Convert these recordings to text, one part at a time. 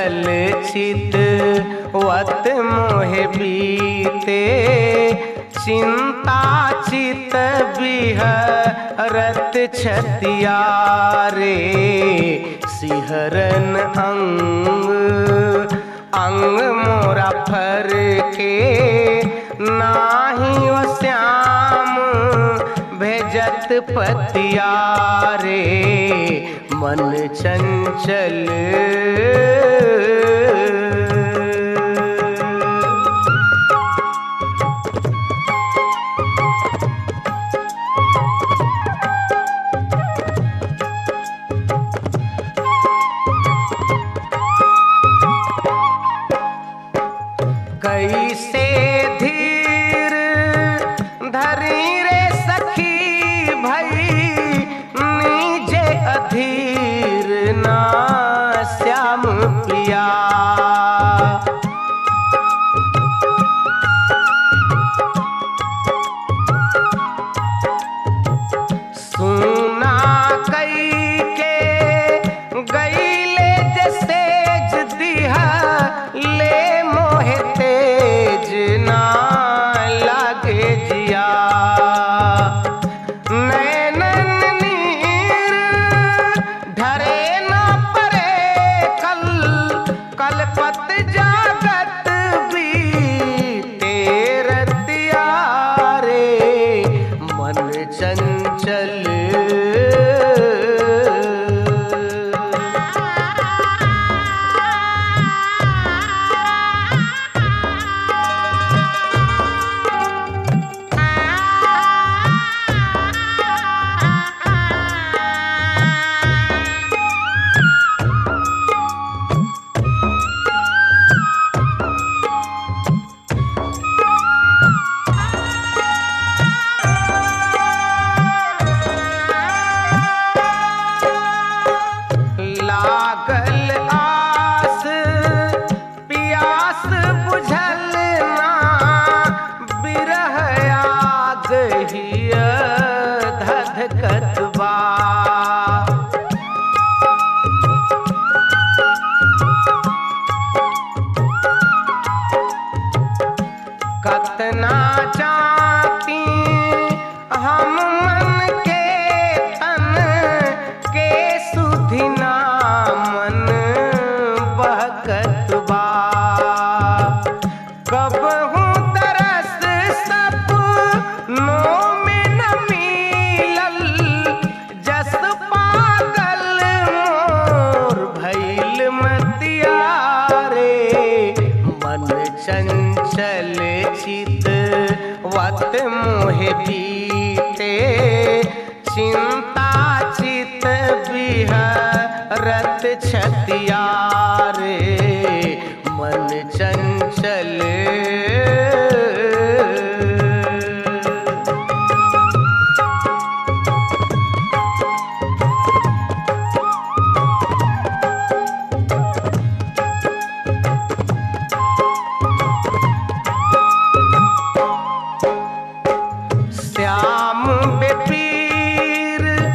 चंचल चित वत मोहे बीते चिंता चित बिहरत छतिया रे सिहरन अंग अंग मोरा फर के नाही ओ श्याम भेजत पतिया रे मन चंचल कैसे धीर धरी रे सखी भई नीजे अधीर ना श्याम पिया सुना कई के गईले जैसे दिहा ले मोहे तेज ना लागे जिया नैनन नीर ढरे न परे कल कलपत जागत भी तेरतिया रे मन चंचल लागल आस पियास बुझल ना बिरह आग हिय धधकत बा कतना चाहती हम मन के तन के सुधिना मन बहकत बा कब हूँ तरस सब नो में न मिलल जस पागल मोर भैल मतिया रे मन चंचल चित वत मोहे बीते चिंता चित बिहरत छतिया रे मन चंचल श्याम बेपीर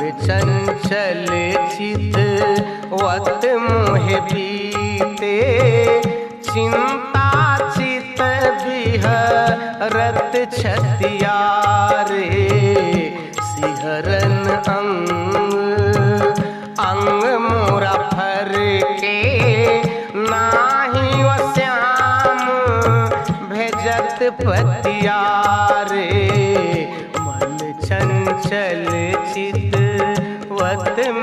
चंचल चित वत मोह बीते चिंता चित बिहरत छतिया रे सिहरन अंग अंग मोरा फर के नाही व श्याम भेजत पतिया रे मन चंचल चित वत